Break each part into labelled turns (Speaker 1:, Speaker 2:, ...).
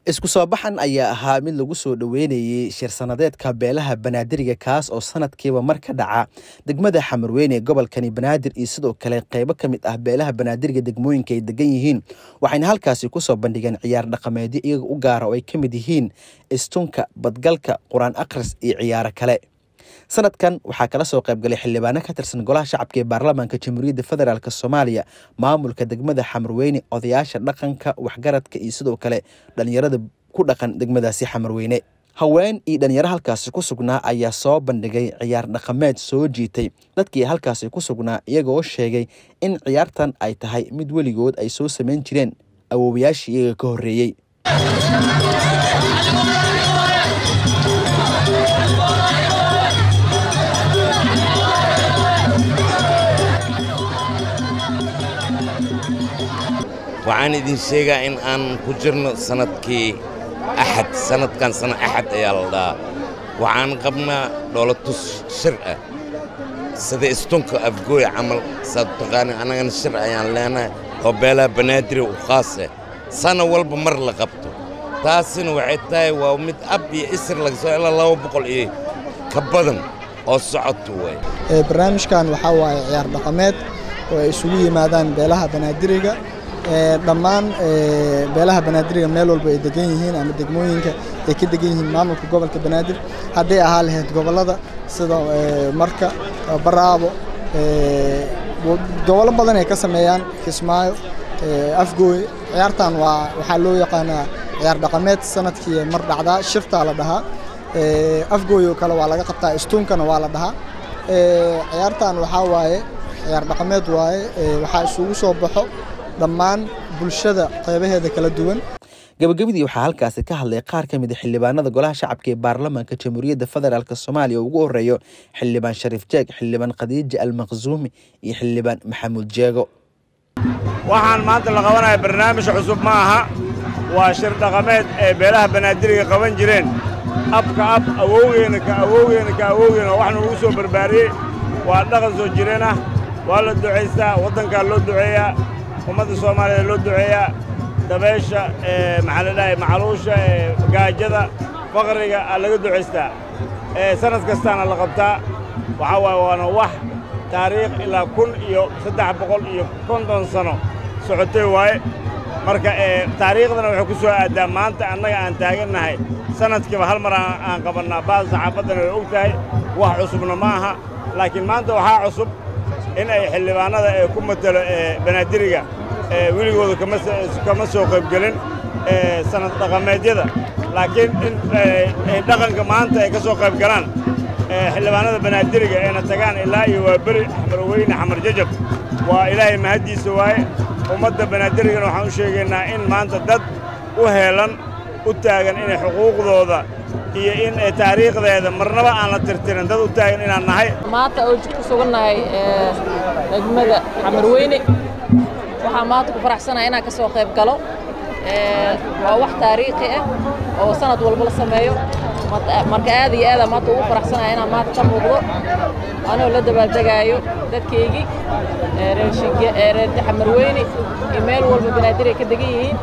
Speaker 1: isku soo baxan ayaa ahaa mid lagu soo dhoweynayey shir sanadeedka beelaha banaadiriga kaas oo sanadkiiba mar ka dhaca degmada xamarweyne ee gobolkani banaadir iyo sidoo kale qeybo ka mid ah beelaha banaadiriga degmooyinka ay degan yihiin waxayna halkaasi kusoo bandhigeen ciyaar dhaqameedyo iyaga u gaara oo ay ka mid yihiin istunka badgalka qur-aan akhris iyo ciyaaro kale sanadkan waxaa kala soo qaybgalay xildhibaano ka tirsan golaha shacabka ee baarlamaanka jamhuuriyadda federaalk soomaaliya maamulka degmada xamarweyne odayaasha dhaqanka waxgaradka iyo sidoo kale dhalinyarada ku dhaqan degmadaasi xamarweyne haween iyo dhalinyaro halkaasi ku sugnaa ayaa soo bandhigay ciyaar dhaqameed soo jiitay dadkii halkaasi ku sugnaa iyagoo sheegay in ciyaartan ay tahay mid weligood ay soo samayn jireen awoowayaashii iyaga ka horreeyey
Speaker 2: waxaan idin sheegaa in aan ku jirno sanadkii axad sanadkan sana axad ayaa la dhahaa waxaan qabnaa dhoolatus shir ah sida istunka afgooy camal saad taqaani annagana shir ayaan leenahay oo beelaha banaadiri u khaas ah sana walba mar la qabto taasina waxay tahay waa mid ab iyo isir laga soo ilaa laba boqol iyo ka badan oo socoto waay
Speaker 3: barnaamijkan waxaa waaye ciyaar dhaqameed oo ay isugu yimaadaan beelaha banaadiriga dhammaan beelaha banaadiriga meel walba ay degan yihiin ama degmooyinka ay ka degan yihiin maamulka gobolka banaadir hadday ahaa lahayd gobollada sida marka baraabo gobollo badan ay ka sameeyaan kismaayo afgooy ciyaartan waa waxaa loo yaqaanaa ciyaar dhaqameed sanadkii mar dhacdaa shiftaa la dhahaa afgooy oo kale waa laga qabtaa istuunkana waa la dhahaa ciyaartan waxaa waaye ciyaar dhaqameed waaye waxaa isugu soo baxo dhammaan bulshada qeybaheeda kala duwan
Speaker 1: gabagabadii waxaa halkaasi ka hadlay qaar ka mid a xildhibaanada golaha shacabka ee baarlamaanka jamhuuriyadda federaalk soomaaliya oo ugu horeeyo xildhibaan shariif jeeg xildhibaan khadiija almaqsuumi iyo xildhibaan maxamuud jeego
Speaker 4: waxaan maanta la qabanaya barnaamij cusub ma aha waa shir dhaqameed ee beelaha banaadiriga qaban jireen abka ab awowgeena ka awowgeena ka awowgeena waxna lagu soo barbaariyey waa dhaqan soo jireen ah waa la ducaystaa waddankaa loo duceeyaa ummadda soomaaliya loo duceeyaa dabeesha maxaa la dhahay macaluusha gaajada faqriga aa laga ducaystaa sanad kastaana la qabtaa waxaa waaye waana wax taariikh ilaa kun iyo saddex boqol iyo konton sano socotay waaye marka taariikhdana waxay ku soo aaddaa maanta annaga aan taagannahay sanadkiiba hal mar aan qabannaa baal saxaafaddana way og tahay wax cusubna ma aha laakiin maanta waxaa cusub in ay xildhibaannada ee ku matelo banaadiriga weligooda kama soo qaybgelin sanad dhaqameedyada laakiin in dhaqanka maanta ay ka soo qayb galaan xildhibaannada banaadiriga eena tagaan ilaa iyo waa beri xamarweyne xamar jajab waa ilaahay mahaddiisa waaye ummadda banaadirigana waxaan u sheegaynaa in maanta dad u heelan u taagan inay xuquuqdooda iyo in taariikhdeeda marnaba aan la tirtirin dad u taagan inaan nahay
Speaker 5: maanta oo ku sugannahay degmada xamarweyne waxaa maanta ku faraxsanahay inaan ka soo qayb galo waa wax taariikhi ah oo sanad walba la sameeyo marka aad iyo aada maanta ugu faraxsanahay inaan maanta ka muuqdo anoo la dabaaldegaayo dadkaygii reer xamarweyne iyo meel walba banaadir ay ka degan yihiin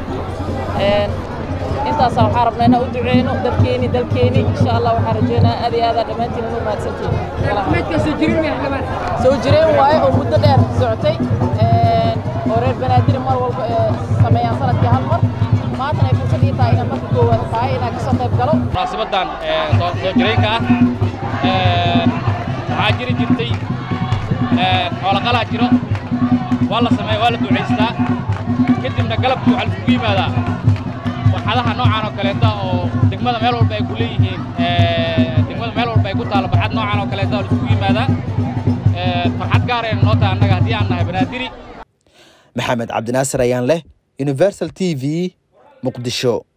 Speaker 5: intaasaa waxaa rabnaa inaan u duceyno dadkeeni dalkeeni insha allah waxaan rajeynaa aad iyo aadaa dhammaantiin inu mahadsantihiin soo jireen waaye oo muddo dheer socotay oo reer banaadir mar walba sameeyaan sanadkii hal mar maantana ay fursad ii tahay inaan marka koowaad tahay inaan ka soo qayb galo
Speaker 6: munaasabaddan soo jireenka ah waxaa jiri jirtay xoolaqalaa jiro waa la sameeya waa la ducaystaa kadibna galabkii waxaa laisugu yimaadaa barxadaha noocaan oo kaleeta oo degmada meel walba ay ku leeyihiin degmada meel walba ay ku taalo barxad noocaan oo kaleeta oo laisugu yimaadaa farxad gaarayna noo tahay annaga haddii aan nahay banaadiri
Speaker 1: maxamed cabdinaasir ayaan leh universal t v muqdisho